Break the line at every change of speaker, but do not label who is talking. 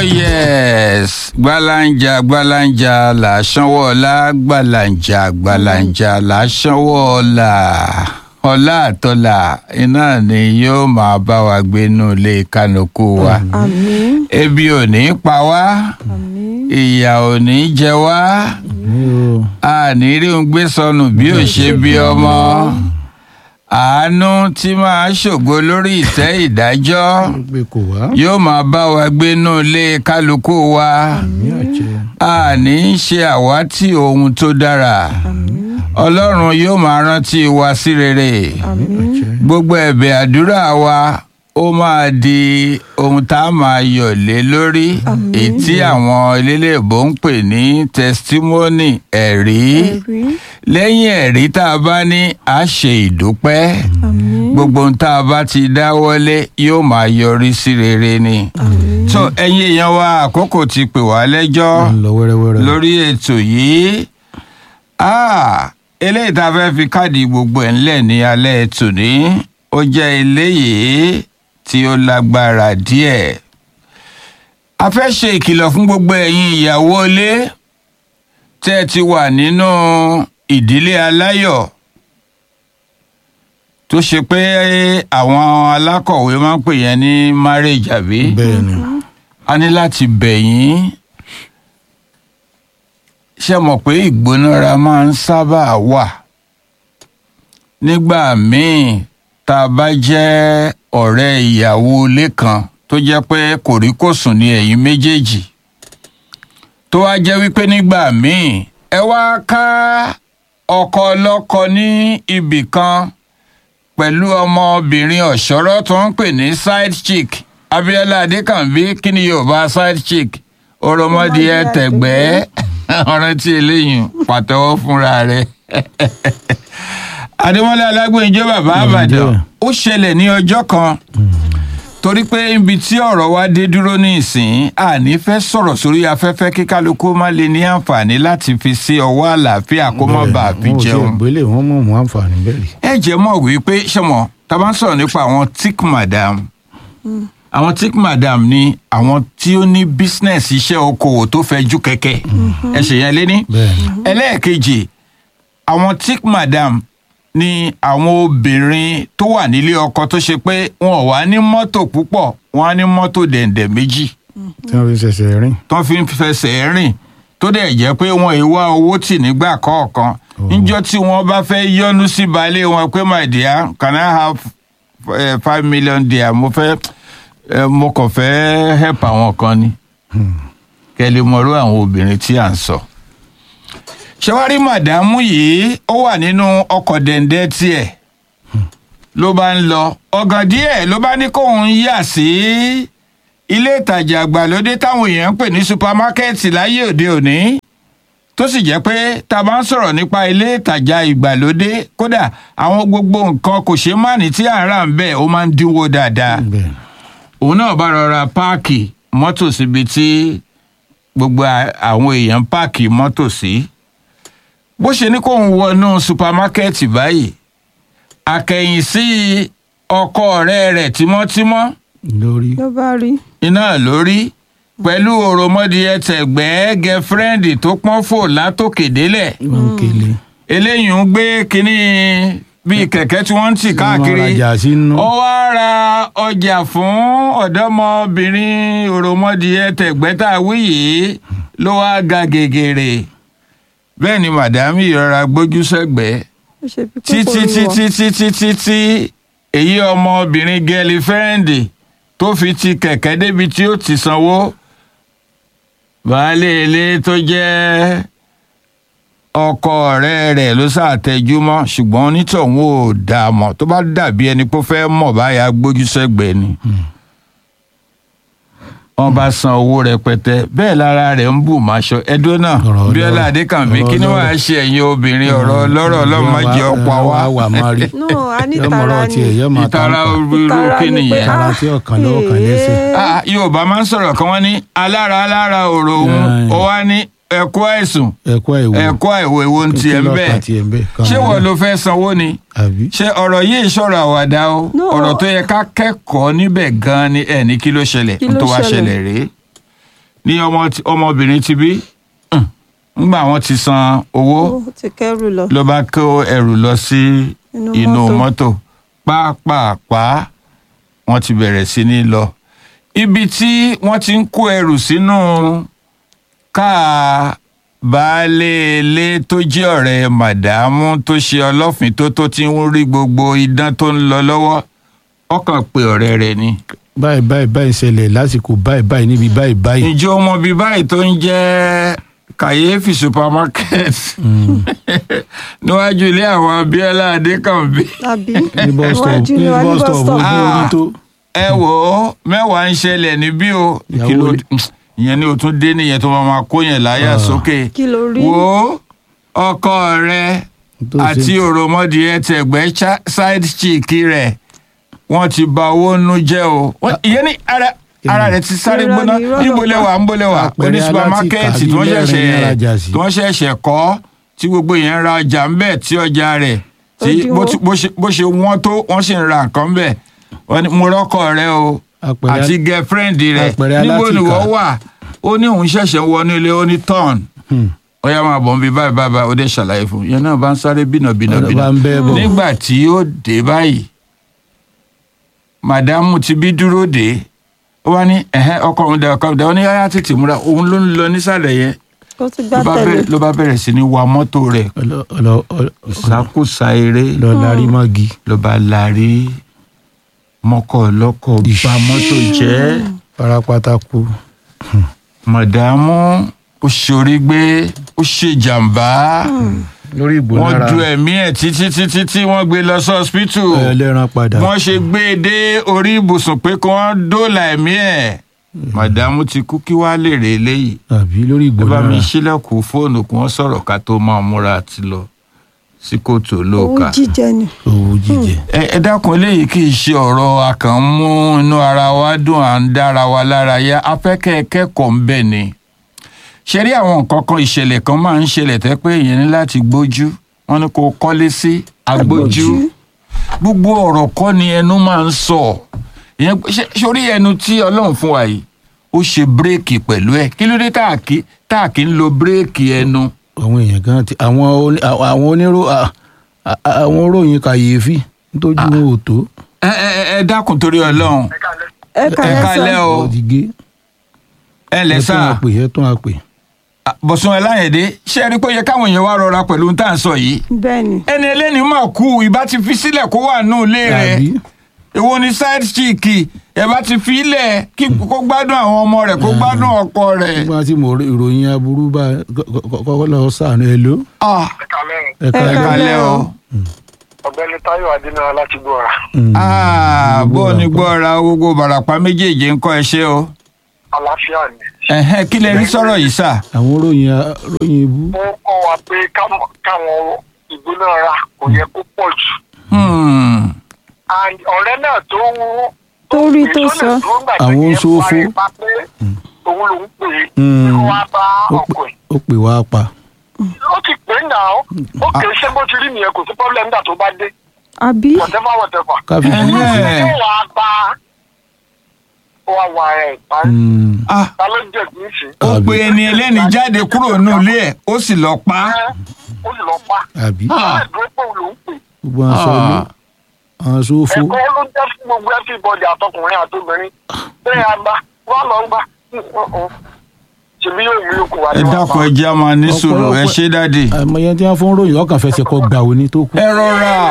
yes gbalanja gbalanja là sanwó ọlá gbalanja gbalanja là sanwó ọlá ọlá àtọlà iná ni yóò máa bá wa gbénú ilé kánokú wa
àmín
ebi ò ní pa wá
àmín
ìyà ò ní jẹ wá a ní rí ohun gbé sọnù bí ò ṣe bí ọmọ àánú tí máa ṣògo lórí ìtẹ́ ìdájọ́
pé kò wá
yóò máa bá wa gbénú ilé kálukú wa
ní ọ̀jẹ̀
a ní í ṣe àwátì ohun tó dára ọlọ́run yóò máa rántí wa sí rere
ní ọ̀jẹ̀
gbogbo ẹ̀bẹ̀ àdúrà wa ó máa di ohun tá a máa yọ̀ lé lórí èyí tí àwọn eléléèbó ń pè ní testimony ẹ̀rí
ẹ̀rí
lẹ́yìn ẹ̀rí tá a bá ní a ṣe ìdúpẹ́
àmín
gbogbo ohun tá a bá ti dáwọ́lé yóò máa yọrí sí rere ni.
àmín
so ẹ̀yin èèyàn wa àkókò ti pè wá lẹ́jọ́
ń lọ wẹ́rẹ́wẹ́rẹ́
lórí ètò yìí Ah, eléyìí tá a fẹ́ fi káàdì gbogbo ẹ̀ ńlẹ̀ ní alẹ́ ètò ní ó jẹ́ eléyìí tí ó lágbára díẹ̀ a fẹ́ ṣe ìkìlọ̀ fún gbogbo ẹ̀yin ìyàwó ilé tẹ́ ẹ ti wà nínú ìdílé aláyọ̀ tó ṣe pé àwọn alákọ̀wé máa ń pè yẹn ní marriage àbí
bẹ́ẹ̀ ni
a ní láti bẹ̀ yín ṣe mọ̀ pé ìgbónára máa ń sábà wà nígbà míì tá a bá jẹ́ ọ̀rẹ́ ìyàwó ilé kan tó jẹ́ pé kòríkòsùn ni ẹ̀yin méjèèjì tó wá jẹ́ wípé nígbà míì ẹ wá ká ọkọ ọlọ́kọ ní ibì kan pẹ̀lú ọmọbìnrin ọ̀ṣọ́rọ́ tó ń pè ní side chick abiola adékànbí kí ni yorùbá side chick oromọdìẹ tẹ̀gbẹ́ ọ̀rẹ́ tí eléyìí pàtẹ́wọ́ fúnra rẹ̀ adémọlá alágbèjọ bàbá àbàdàn ó ṣẹlẹ̀ ní ọjọ́ kan torí pé ibi tí ọ̀rọ̀ wa dé dúró ní ìsìn àní fẹ́ sọ̀rọ̀ sórí afẹ́fẹ́ kí kálukú má lè ní àǹfààní láti fi sí ọwọ́ àlàáfíà kó má bàa fi
wọn ò sí
jẹun
ìgbélé wọn mọ̀ mọ́ àǹfààní bẹ́ẹ̀ rí
ẹ jẹ́ mọ̀ wípé ṣọmọ tá a bá ń sọ̀rọ̀ nípa àwọn tick madam àwọn tick madam ni àwọn tí ó ní business iṣẹ́ okòwò tó fẹ̀jú kẹ̀kẹ́ ẹ ṣe yẹn lé ní.
bẹ́ẹ̀ ni
ẹlẹ́ẹ̀kejì àwọn tick madam ni àwọn obìnrin tó wà nílé ọkọ tó ṣe pé wọn ò wá ní mọ́tò púpọ̀ wọn á ní mọ́tò dẹ̀ǹdẹ̀ méjì
tí wọ́n fi ṣẹ̀ṣẹ̀ rìn
tó fi ń fẹsẹ̀ rìn tó dẹ̀ jẹ́ pé wọn ì wá owó tì nígbà kọ̀ọ̀kan níjọ́ tí wọ́n bá fẹ́ yọ́nú sí baálé wọn pé my dear can I have eh, five million dear mo fẹ́ eh, mo kàn fẹ́ help àwọn kan ni kẹ́lẹ́ mọ̀rú àwọn obìnrin tí à ń sọ. ṣé màdámù yìí ó wà nínú ọkọ̀ dẹ̀ǹdẹ̀ tiẹ̀ ló bá ń lọ ọ̀gàn díẹ̀ ló bá ní kóun yà sí ilé ìtajà àgbàlódé táwọn èèyàn ń pè ní supamákẹ́ẹ̀tì láyé òde òní tó sì jẹ́ pé tá a bá ń sọ̀rọ̀ nípa ilé ìtajà ìgbàlódé kódà àwọn gbogbo nǹkan kò ṣeé má ní tí à ń rà ń bẹ̀ ó máa ń dínwó dáadáa
bẹ́ẹ̀ ni
òun náà bá rọra páàkì mọ́tò síbi tí gbogbo à- àwọn èèyàn páàkì mọ́tò sí bó ṣe ní kóun wọnú supamákẹ́ẹ̀tì báyìí àkẹ́yìn sí ọkọ ọ̀rẹ́ rẹ̀ tímọ́tímọ́
lórí
ló bá rí
iná lórí pẹ̀lú òròmọdìyẹ tẹ̀gbẹ́ gẹ́fúrẹ́ǹdì tó pọ́n fò látòkè délẹ̀
wọn kele
eléyìí ń gbé kínní bíi kẹ̀kẹ́ tí wọ́n ń tì káàkiri
wọn rajà sínú
ó wá ra ọjà fún ọ̀dọ́mọbìnrin òròmọdìyẹ tẹ̀gbẹ́ tá a wí yìí ló wá ga gègèrè bẹ́ẹ̀ ni màdámì ìrora gbójú sẹ́gbẹ̀ẹ́
ó ṣe bí
títí
kòkòrò wọ
títí títí títí èyí ọmọbìnrin gẹ́lì fẹ́ǹdì tó fi ti kẹ̀kẹ́ débi tí ó ti sanwó baálé ilé tó jẹ́ ọkọ ọ̀rẹ́ rẹ̀ ló ṣàtẹjúmọ́ ṣùgbọ́n onítọ̀hún ò dá a mọ̀ tó bá dàbí ẹni pé ó fẹ́ mọ̀ báyà gbójú sẹ́gbẹ̀ẹ́ ni wọ́n bá san owó rẹpẹtẹ bẹ́ẹ̀ lára rẹ̀ ń bù máṣọ ẹdún náà
Ọ̀rọ̀
bíọ́lá
ọlọ́rọ̀.
adékànbí
Ọ̀rọ̀
kí ni wàá
ọlọ́rọ̀.
ṣe ẹ̀yin obìnrin ọ̀rọ̀ ọlọ́rọ̀ ọlọ́run má jẹ́ ọ̀pá wa
wà má rí
no a ní
yọmọ
tara
ọ̀rọ̀
ni
tiẹ̀ yọmọ
ìtara
àtàwọn
irú kí
ni pé
nìyẹn.
Tara tí ọ̀kan lọ́wọ́ kan lẹ́sẹ̀.
Ah,
Ah, yorùbá máa ń sọ̀rọ̀ kan wọ́n ní alára alára òrò òun
Yeah.
ó wá ní ẹ̀kọ́ àìsùn
ẹ̀kọ́ ìwò
ẹ̀kọ́ àìwò èwo ń tiẹ̀ ń bẹ̀
tiẹ̀ ń bẹ̀
ṣé wọ́n ló fẹ́ sanwó ni
àbí
ṣé ọ̀rọ̀ yìí ṣọ̀rọ̀ àwàdà o
No.
ọ̀rọ̀ tó yẹ ká kẹ́kọ̀ọ́ níbẹ̀ gan-an ni ẹ̀ ní kí ló ṣẹlẹ̀
Kí
n
ló
tó wá
ṣẹlẹ̀?
ṣẹlẹ̀ rèé ní ọmọ tí- ọmọbìnrin ti bí Hmm. ńgbà wọn ti san owó
ó ti kẹ́rù lọ
ló bá kó ẹrù lọ sí
Inú
inú
mọ́tò.
mọ́tò pápápá wọ́n ti bẹ̀rẹ̀ sí ní lọ ibi tí wọ́n ti ń kó ẹrù sínú káà baálé ilé tó jẹ́ ọ̀rẹ́ màdàmú tó ṣe ọlọ́fìn tó tó ti ń rí gbogbo idán tó ń lọ lọ́wọ́ ọkàn pé ọ̀rẹ́ rẹ̀ ni.
báyìí báyìí báyìí ṣẹlẹ̀ lásìkò báyìí báyìí níbi báyìí báyìí.
ǹjẹ́ o mọ bí báyìí tó ń jẹ́ kàyéfì supermarket níwájú ilé àwọn abiola adékànbí.
àbí
ní bus stop
iwájú
ní
ni wà ní
bus
bus
stop
stop
ojú orí tó.
ẹ wò ó mẹ́wàá ń ṣẹlẹ̀ níbí o
Ìyàwó
kí ló
rẹ̀.
ìyẹn ni o tún dé nìyẹn tó máa máa kó yẹn láyà
Ah.
sókè
kí ló rí
wò ó ọkọ rẹ
tó ṣe-
àti òròmọdìẹ tẹgbẹ́ cha- side chick rẹ̀ wọ́n ti bà owó nú jẹ́ o Wọ́n- ìyẹn ní ara ara rẹ̀ ti sáré
Irọ́
gbóná
ni, irọ́ ló
níbo lẹ
pa.
wà níbo lẹ wà
Àpẹẹrẹ
oní supermarket
alátìká
tí wọ́n
bíi mẹ́rin ní alájà
ṣẹ̀ṣẹ̀
sí.
tí wọ́n ṣẹ̀ṣẹ̀ kọ́ tí gbogbo yẹn ń ra ọjà ń bẹ̀ tí ọjà rẹ̀ tí
Òdiwọ̀n.
bó ti- bó ṣe bó ṣe wọ́n tó wọ́n sì ń ra nǹkan bẹ̀ wọ́n ní mo rọ́kọ̀ rẹ o
Àpẹẹrẹ-
àti girlfriend rẹ
àpẹẹrẹ
níbo ni
alátìká.
wọ́n wà ó ní òun ṣẹ̀ṣẹ̀ wọnú ilé ó ní turn
Hmm.
ó yá máa bọ̀ ń bí báyìí báyìí báyìí ó dé ṣàlàyé fún un yẹn náà bá ń sáré bínà bínà
Ọ̀rọ̀
bínà
bá ń bẹ́ bọ̀.
nígbà tí ó dé báyìí màdámù ti bí dúró dé ó wá ní ẹ̀hẹ́ ọkọ òun dẹ ọkọ òun dẹ ó ní yáyá tètè múra òun ló ń lọ nísàlẹ̀ yẹn
ó ti gbá
ló bá
tẹ̀lé
bẹ̀rẹ̀- ló bá bẹ̀rẹ̀ sí ní wa mọ́tò rẹ̀
ọlọ ọlọ ọlọ-
ìsákùsà eré
lọ lárí mọ́gi.
ló bá larí mọ́kọ̀ lọ́kọ̀ bà mọ́tò jẹ́
farapata kú.
màdámù ó ṣorí gbé ó ṣèjàmbá
lórí ìbò
wọ́n
lára
du ẹ̀mí ẹ̀ títí títí tí wọ́n gbé lọ sí hospital
ẹlẹ́ran padà.
wọ́n ṣe gbé e dé orí ibùsùn pé kí wọ́n dóòlà ẹ̀mí ẹ̀ màdámù ti kú kí wàá lè rè eléyìí
àbí lórí ìbò
ẹ bá mi
lára.
ṣílẹ̀kùn fóònù kí wọ́n sọ̀rọ̀ ká tó máa múra àti lọ sí kóòtù
owó
olóòka.
jíjẹ ni
owó jíjẹ.
ẹ ẹ dákun eléyìí kì í ṣe ọ̀rọ̀ akànmú inú ara wa dùn à ń dára wa lára yá afẹ́kẹ́ kẹ́kọ̀ọ́ ń bẹ̀ ni. ṣe rí àwọn nǹkan kan ìṣẹ̀lẹ̀ kan máa ń ṣẹlẹ̀ tẹ́ pé èèyàn ní láti gbójú wọn ni kò kọ́lé sí agbójú gbogbo ọ̀rọ̀ kọ́ ni ẹnu máa ń sọ ìyẹn ṣe- sórí ẹnu tí ọlọ́run fún wa yìí ó ṣe bírèkì pẹ̀lú ẹ̀ kí ló dé tá à kí tá à kí ń lo bírèkì ẹnu.
àwọn èèyàn kan ti àwọn oní- àwọn onírò à- à- àwọn òròyìn kàyéfì nítorí wọn ò tó.
ẹ ẹ ẹ- ẹ dákun torí ọlọ́run
ẹ
ẹ
kàlẹ́
kálẹ́
sọ
o
ọ̀dì gé.
ẹ lẹ
ẹ tún
sáà.
àpè ẹ tún àpè.
bọ̀sùn ẹláyẹ̀dé ṣé ẹ rí pé ó yẹ káwọn èèyàn wá rọra pẹ̀lú ohun tá à ń sọ yìí
bẹ́ẹ̀ ni
ẹni ẹlẹ́ni mà kú ìbá ti fi sílẹ̀ kó wà nù ilé rẹ̀
àbí
èwo ni side chick ẹ bá ti fi ilẹ̀ kí kó gbádùn àwọn ọmọ rẹ̀ kó gbádùn ọkọ rẹ̀.
nígbà tí mo rí ìròyìn aburú bá kọ́kọ́ lọ sànú ẹ ló.
Ah,
ẹ
ẹ
Ẹ
kalẹ́ o
kalẹ́
ọ̀gbẹ́ni táyọ̀ adénára láti gbọ́ra
Ah, bó o ní gbọ́ra gbogbo bàràpá méjèèjì ń kọ́ ẹ ṣe o
àlàáfíà ni.
Ẹ̀hẹ́n, kí lẹ rí sọ̀rọ̀ yìí sà.
àwọn òròyìn ròyìn ibú.
ó kọ́ wa pé kámọ̀- káwọn ìgbóná ra kò yẹ kó pọ̀ jù.
Hmm.
and ọ̀rẹ́ náà tó wú.
Tó rí tó sọ.
Àwọn sófo.
òun ló ń pè é
Hmm.
kí wọ́n á bá
Ó
ọkọ
pè-
ẹ̀.
ó pè wá pa.
ó ti pè é náà ó kè é ṣé bó ti rí nìyẹn kò sí problem nígbà tó bá dé
àbí
whatever whatever.
káfí
Ẹ̀hẹ́n.
fún un.
ó wàá bá ó wàá wà ẹ̀ pa
Ah,
ta ló jẹ̀ kí n ṣe.
ó pe ẹni ẹlẹ́ni jáde kúrò nínú ilé ẹ̀ ó sì lọ pa á.
ẹ́ ó sì lọ pa.
àbí
ó lè dúró pé òun ló ń pè é.
gbogbo àwọn sọ ló àwọn sófo.
ẹ̀kọ́ ló jẹ́ fún gbogbo everybody àtọkùnrin àtobìnrin bẹ́ẹ̀ àgbà wà lọ gbà ṣèbí yóò mú yòókù wá
ẹ
ní wàá
dákun
bá.
ẹ jẹ́ a máa ní sùúrù ẹ
Ọ̀pọ̀lọpọ̀-
ṣe dáàdì.
àmọ́ yẹn tí wọ́n fún ròyìn ọkàn fẹsẹ̀ kọ gbà òní tó kú.
ẹ rọra.